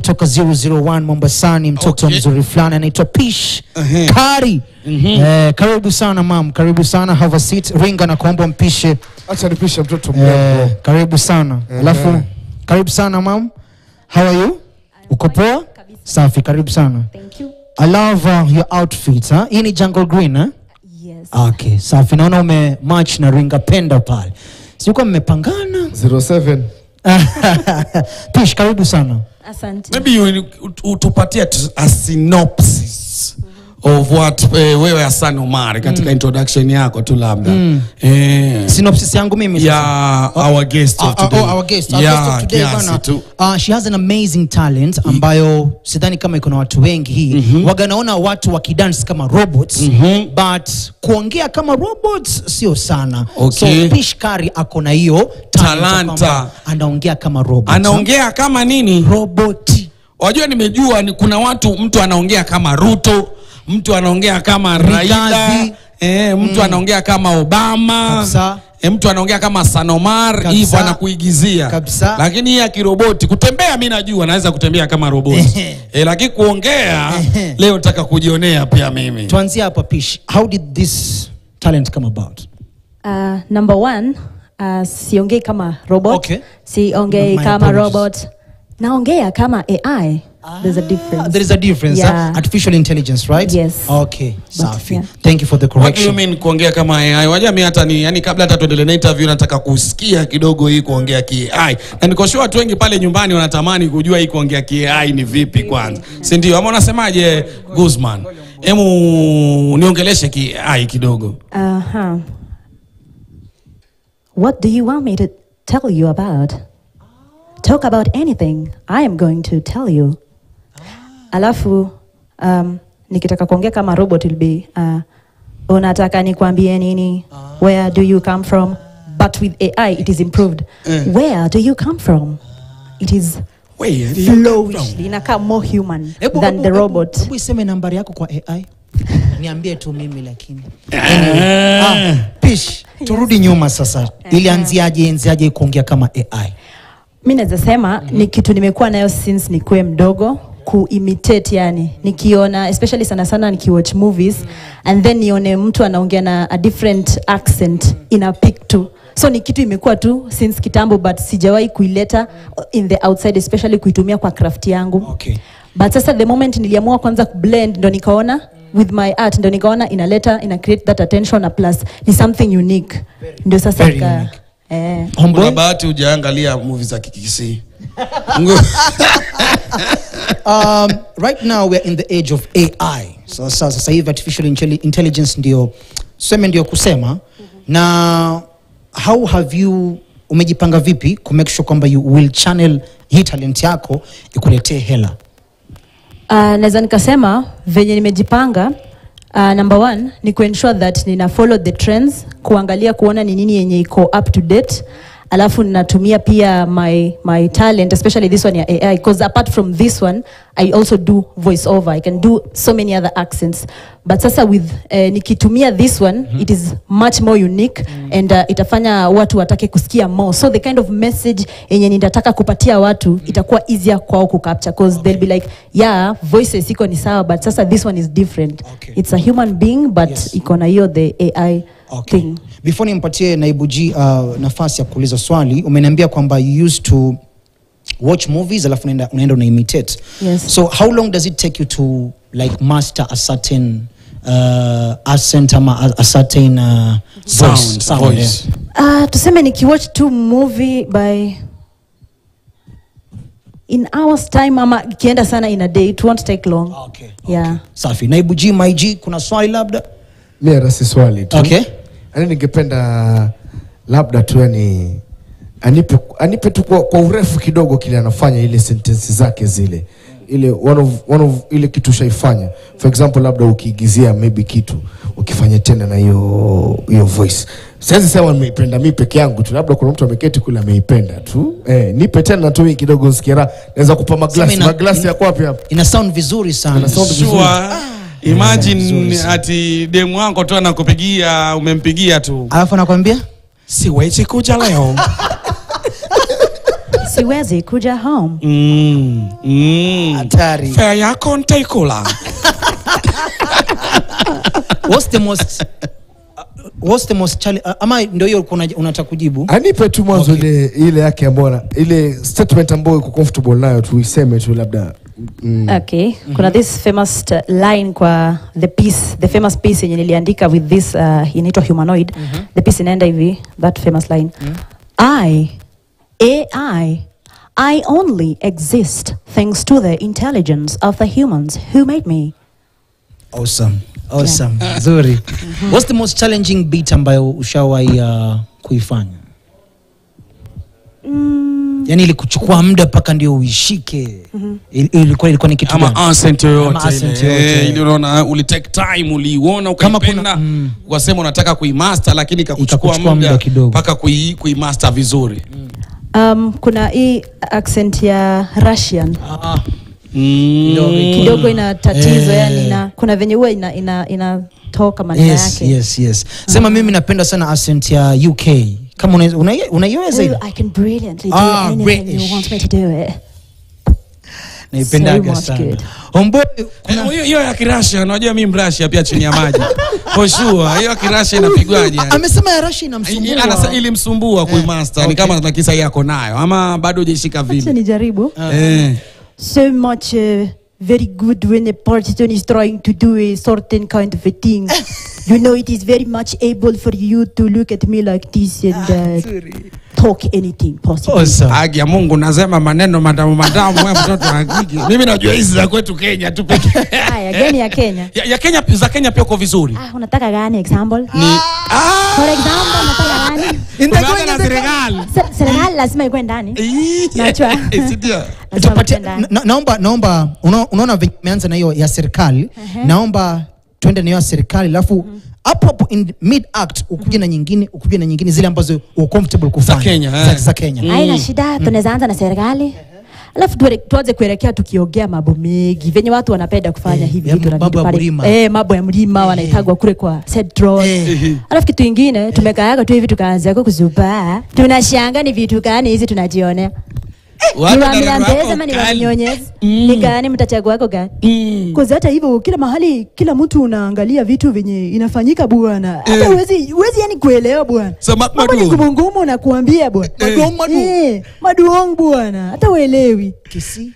kutoka 001 Mombasani, mtoto Okay. mzuri fulani anaitwa Pish Ehe. Kari. Eh, karibu sana mam, karibu sana, have a seat. Ringa na kuomba mpishe. Acha nipishe mtoto Eh, mrembo. karibu sana. Alafu karibu sana mam. How are you? Uko poa? Safi, karibu sana. Thank you. I love uh, your outfit. Huh? Hii ni jungle green, huh? Yes. Okay, safi. Naona ume match na Ringa Penda pale. Sikuwa mmepangana. 07 Pish, karibu sana. Asante. maybe you, ut- utupatie tu- a synopsis of what eh, wewe Hassan Omar katika introduction yako tu labda eh, Synopsis yangu mimi sasa. ya our guest Uh, of uh, today. oh, our guest, our Yeah, guest of today kiasi bana. tu. Uh, she has an amazing talent ambayo sidhani kama iko na watu wengi hii waga naona watu wakidance kama robots but kuongea kama robots sio sana Okay. so Pish Kari ako na hiyo talent ya Talanta. kwamba anaongea kama robot anaongea kama nini roboti wajua nimejua ni kuna watu mtu anaongea kama ruto mtu anaongea kama raila Rigathi. eh, mtu anaongea kama obama Kabisa. eh, mtu anaongea kama sanomar Kabisa. hivyo anakuigizia Kabisa. lakini hii ya kiroboti kutembea mi najua naweza kutembea kama roboti eh, lakini kuongea Ehe. leo nataka kujionea pia mimi tuanzie hapa Pish how did this talent come about Uh, number one, uh, siongei kama robot. Okay. Siongei My kama apologies. robot. Naongea kama AI. There's a difference. there is a difference Yeah. huh? artificial intelligence right Yes. okay safi yeah. thank you for the What do you correction mean kuongea kama AI? Wajua mi hata ni yani, kabla hata tuendelee na interview nataka kusikia kidogo hii kuongea ki AI, na niko sure watu wengi pale nyumbani wanatamani kujua hii kuongea ki AI ni vipi kwanza, si ndio? Ama unasemaje Guzman? Hemu niongeleshe ki AI kidogo. Uh-huh. What do you want me to tell you about? Talk about anything. I am going to tell you. Alafu um, nikitaka kuongea kama robot will be uh, unataka nikwambie nini? Where do you come from? But with AI it is improved. Where do you come from? It is Wait, flowishly inakaa more human Hebu- than hebu- the hebu- robot. hebu iseme nambari yako kwa ai niambie tu mimi lakini Eh. ah, pish turudi nyuma sasa ilianziaje enziaje kuongea kama ai mi naweza sema ni kitu nimekuwa nayo since nikuwe mdogo kuimitate yani nikiona especially sana sana nikiwatch movies and then nione mtu anaongea na a different accent ina pick tu so ni kitu imekuwa tu since kitambo but sijawahi kuileta in the outside especially kuitumia kwa craft yangu Okay. but sasa the moment niliamua kwanza kublend ndo nikaona with my art ndo nikaona inaleta ina create that attention na plus ni something unique ndio sasa Very ika- unique. eh. Kuna Homeboy? bahati hujaangalia movie za kikisi. um, right now we're in the age of ai sasa sasa hivi artificial intelli- intelligence ndio seme ndio kusema na how have you umejipanga vipi ku make sure kwamba you will channel hii talent yako ikuletee hela Uh, naweza nikasema venye nimejipanga uh, number one ni kuensure that nina follow the trends kuangalia kuona ni nini yenye iko up to date alafu ninatumia pia my, my talent especially this one ya ai because apart from this one i also do voice over i can do so many other accents but sasa with uh, nikitumia this one it is much more unique and uh, itafanya watu watake kusikia more so the kind of message yenye nitataka kupatia watu itakuwa easier kwao kucapture because they'll be like yeah voices iko ni sawa but sasa this one is different Okay. it's a human being but Yes. iko na hiyo the ai Okay. thing Before nimpatie naibu G uh, nafasi ya kuuliza swali, umeniambia kwamba you used to watch movies alafu unaenda unaenda una imitate. Yes. So how long does it take you to like master a certain uh, accent ama a, a certain uh, Sound, voice, sound voice. yeah. uh, tuseme nikiwatch tu movie by in hours time ama ikienda sana in a day it won't take long Okay. yeah Safi. Naibu G, my G, kuna swali labda? mi hata si swali tu Okay. yani ningependa labda tu yani anipe, anipe tu kwa, kwa urefu kidogo kile anafanya ile sentensi zake zile ile one of, one of ile kitu ushaifanya for example labda ukiigizia maybe kitu ukifanya tena na hiyo hiyo voice siwezi sema nimeipenda mi peke yangu tu labda kuna mtu ameketi kule ameipenda tu eh, nipe tena tu hii kidogo nsikia raha naweza kupa maglasi Sema ina- maglasi ina- yako wapi hapa Ina sound vizuri sana. Ina sound vizuri. Sure. Imagine Vizuri sana. ati demu wako tu anakupigia umempigia tu Alafu anakwambia siwezi kuja leo siwezi kuja home Mm, mm. Hatari. Fare yako ntaikula. what's the most what's the most challenge ama ndio hiyo kuna unataka kujibu anipe tu mwanzo Okay. ile ile yake ambayo na- ile statement ambayo iko comfortable nayo tuiseme tu labda mm. okay kuna this famous uh, line kwa the piece the famous piece yenye niliandika with this uh, inaitwa humanoid the piece inaenda hivi that famous line i ai i only exist thanks to the intelligence of the humans who made me awesome awesome nzuri what's the most challenging beat ambayo ushawahi uh, kuifanya yani ili kuchukua muda mpaka ndio uishike Il- ilikuwa ilikuwa ni kitu ama gani? accent yoyote Ama accent ile. yoyote. Eh, ile unaona ulitake time uliiona Kama kuna- ukaipenda mm. ukasema unataka kuimaster lakini ikakuchukua Ikakuchukua muda muda kidogo. mpaka kui, kuimaster vizuri um, kuna hii accent ya russian Ah, mm. kidogo ina tatizo Eh. yani ina, kuna venye huwa ina, ina, inatoka maneno yes, yake yes, yes. sema mimi napenda sana accent ya uk kama unaiweza una, unaiweza hiyo Oh, I can brilliantly do Ah, anything British. you want me to do it. naipendaga So much sana good. Homeboy, Eh, hiyo hiyo ya kirasha unajua mi mrasha pia chini ya maji for sure hiyo ya kirasha inapigwaje yani? amesema ya rashi I- inamsumbua anasa- ilimsumbua kuimaster ni kama na kisa yako nayo ama bado hujaishika Acha vile nijaribu eh. so much uh, very good when a person is trying to do a certain kind of a thing you know it is very much able for you to look at me like this and uh, talk anything possible Awesome. haki ya mungu nasema maneno matamu matamu we mtoto wa kike mimi najua hizi za kwetu kenya tu peke haya gani ya kenya ya, ya kenya za kenya pia uko vizuri ah, unataka gani example ni ah! for example unataka gani Umeanza na serikali Se- serikali lazima ikuwe ndani Ii. Najua. Eh, si ndio? Lazima Tupatie- ikuwe ndani. na- naomba naomba una- unaona venye umeanza na hiyo ya serikali naomba twende na hiyo ya serikali alafu hapo hapo in mid act ukuje na nyingine ukuje na nyingine zile ambazo uko comfortable kufanya Kenya, za, eh. za Kenya haina shida tunaweza anza na serikali alafu tuere- tuanze kuelekea tukiongea mambo mengi venye watu wanapenda kufanya Eh, hivi ya vitu na mambo vitu ya pale. mlima. eh, mambo ya mlima wanaitagwa kule kwa Central. Eh. alafu kitu ingine tumekaaga tu hivi tukaanza kuzubaa tunashanga ni vitu gani hizi tunajionea Watu niwaambia darasa mbele wako ama kali. niwanyonyezi Mm. ni gani mtachagua wako gani Mm. Cause hata hivyo kila mahali kila mtu unaangalia vitu venye inafanyika bwana hata Eh. huwezi huwezi yani kuelewa bwana So, ma- mambo ni Maduong. ngumu ngumu nakuambia bwana Maduong, maduong. Eh, maduong bwana hata uelewi Kisi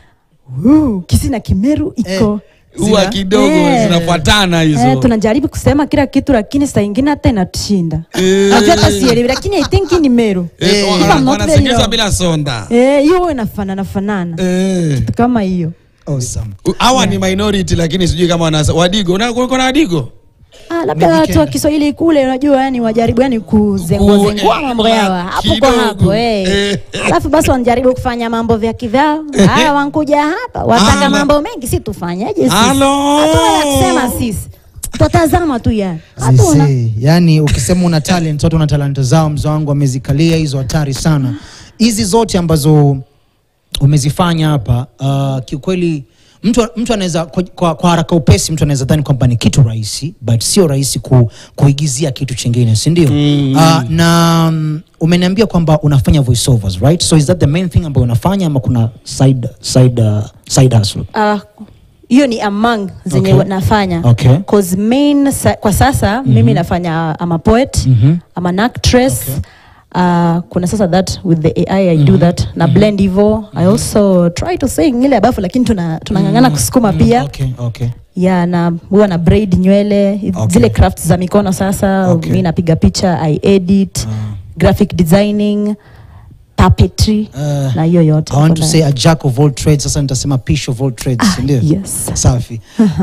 Uh, kisi na kimeru iko huwa Zina- kidogo Eh. zinafuatana hizo Eh, tunajaribu kusema kila kitu lakini saa ingine hata inatushinda Eh. najua hata sielewi lakini i think hii ni meru Eh, Eh. wana- If I'm not wanasikiliza very wrong. bila sonda Eh, hiyo huwa inafanana fanana Eh. kitu kama hiyo awesome hawa ni minority lakini sijui kama wana wadigo na uko na wadigo Ah, labda Maybe watu wa Kenya. Kiswahili kule unajua yani wajaribu yani kuzengua Ku- zengua eh, mambo yao hapo kwa kidogo. hapo eh. Eh. Alafu basi wanajaribu kufanya mambo vya kivyao. Haya wankuja hapa wataka Ala. mambo mengi, si tufanyeje sisi? Halo. Hatuna la kusema sisi. Tutazama tu yani. Hatuna. Zizee, yani ukisema una talent watu wana talanta zao mzo wangu wamezikalia hizo hatari sana hizi zote ambazo umezifanya hapa uh, kiukweli mtu, mtu anaweza kwa, kwa, kwa haraka upesi mtu anaweza dhani kwamba ni kitu rahisi but sio rahisi ku, kuigizia kitu chingine si ndio mm. uh, na um, umeniambia kwamba unafanya voiceovers right so is that the main thing ambayo unafanya ama kuna side, side, uh, side hustle Ah, hiyo ni among zenye Okay. nafanya Okay. cause main sa, kwa sasa mimi nafanya I'm a poet Mhm. I'm an actress Uh, kuna sasa that with the AI I do that na blend hivo I also try to sing ile abafu lakini tuna tunang'ang'ana kusukuma pia okay, okay. ya na huwa na braid nywele Okay. zile crafts za mikono sasa Okay. mi napiga picha I edit Ah. graphic designing puppetry Uh, na hiyo yote I want hapo to ndani. say a jack of all trades sasa nitasema pish of all trades Ah, ndio yes. safi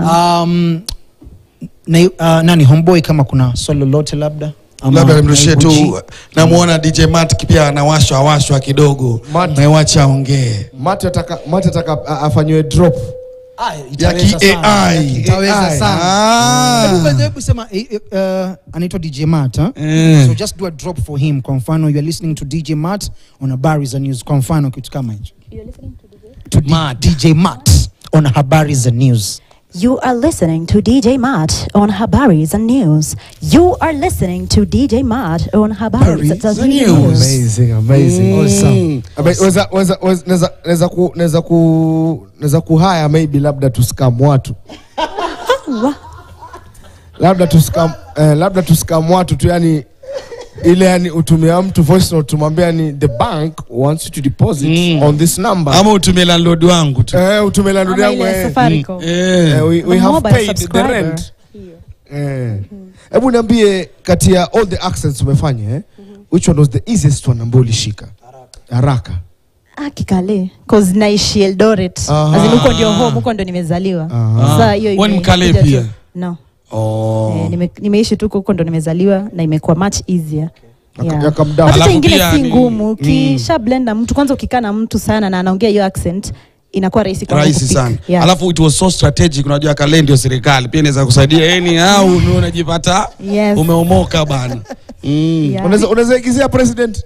um, na, uh, nani homeboy kama kuna swali lolote labda Ama labda nimrushie naibu G? tu namuona dj mat pia anawashwa awashwa kidogo Mat- naiwacha aongee mati ataka mati ataka a- afanyiwe drop Ah, ya itaweza sana. ki-AI. Itaweza AI. sana. Ah. Hebu by the way, hebu sema eh, eh, uh, anaitwa DJ Matt huh? Eh. so just do a drop for him kwa mfano you are listening to DJ Matt on habari za news kwa mfano kitu kama hicho to D- Matt. DJ Matt on habari za news You are listening to DJ Matt on Habaris and News. You are listening to DJ Matt on Habaris and and News. News. Amazing, amazing. Awesome. Ame- weza- weza- weza- naweza- naweza ku- naweza ku- naweza kuhaya maybe labda tuskam watu Wa- labda tuskam eh, labda tuskam watu tu yani ile yani utumia mtu voice note tumwambia yani the bank wants you to deposit Mm. on this number ama utumie landlord wangu tu eh, utumie landlord Ama yangu ile eh. Safaricom. Eh. Eh, we, we A have mobile paid the subscriber. rent Eh. hebu niambie kati ya all the accents umefanya eh? which one was the easiest one ambao ulishika haraka Ah, kikale cause naishi Eldoret Aha. As in huko ndio home huko ndio nimezaliwa Aha. Sasa hiyo Wewe ni ime- Mkale imekuja pia? tu. no Oh. Eh, nime, nimeishi tu huko ndo nimezaliwa na imekuwa much easier Yaka- Yeah. yaka mdown. But hata Alafu ingine pia si ni- ngumu ukisha blend na mtu kwanza ukikaa na mtu sana na anaongea hiyo accent inakuwa rahisi kwangu rahisi kupick. sana Yeah. alafu it was so strategic unajua kale ndio serikali pia inaweza kusaidia yani au ume- unajipata Yes. umeomoka bana mm. Yeah. Unaweza- unaweza igizia president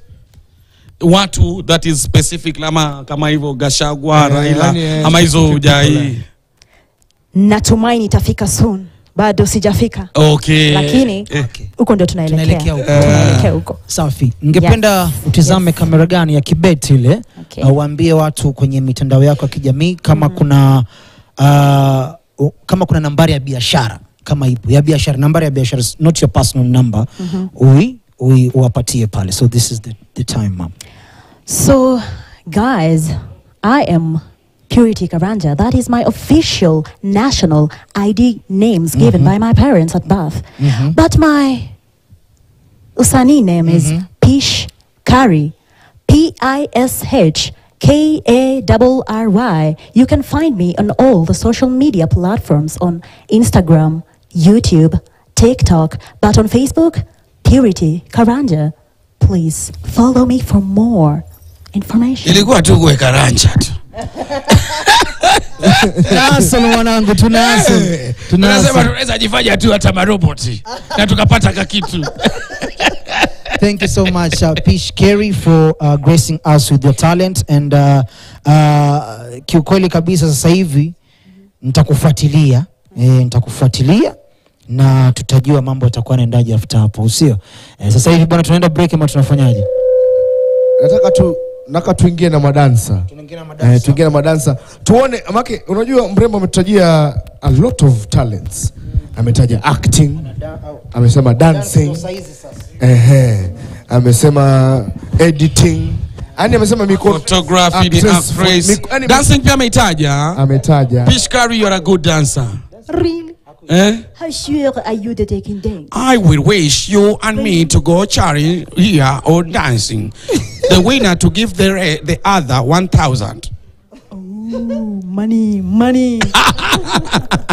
watu that is specific kama kama hivyo gashagwa Eh, raila yani, eh, ama hizo specific people, ujai natumaini itafika soon bado sijafika okay lakini eh. huko ndio tunaelekea Tunaelekea huko. tunaelekea huko Safi. Ningependa Yes. utizame kamera gani ya kibet ile Okay. uh, waambie watu kwenye mitandao yako ya kijamii kama kuna uh, u- kama kuna nambari ya biashara kama ipo ya biashara, nambari ya biashara, not your personal number ui, ui uwapatie pale. So this is the, the time ma'am. So, guys, I am Purity Karanja. That is my official national ID names given by my parents at birth. But my Usani name is Pish Kari. P I S H K A R R Y. You can find me on all the social media platforms on Instagram, YouTube, TikTok, but on Facebook, Purity Karanja. Please follow me for more information. ilikuwa tu kuweka ranja tu Tunaasol mwanangu, tunaasol. tunasema Tunaasol. tunaweza jifanya tu hata maroboti na tukapata kakitu Thank you so much, uh, Pish Kerry, for uh, gracing us with your talent and uh, uh, kiukweli kabisa sasa hivi nitakufuatilia eh, nitakufuatilia na tutajua mambo yatakuwa yanaendaje after hapo, usio eh, sasa hivi bwana, tunaenda break ama tunafanyaje? nataka tu nataka tuingie na madansa eh, tuingie na madansa tuone make unajua mrembo ametutajia a lot of talents ametaja acting amesema dancing ehe amesema editing yani amesema mikono photography ni actress, actress mik- yani dancing pia ameitaja ametaja Pishkari you are a good dancer Really? eh How sure are you that I can dance? I will wish you and me to go charity here or dancing. the winner to give the re- the other one thousand. Ooh, money, money.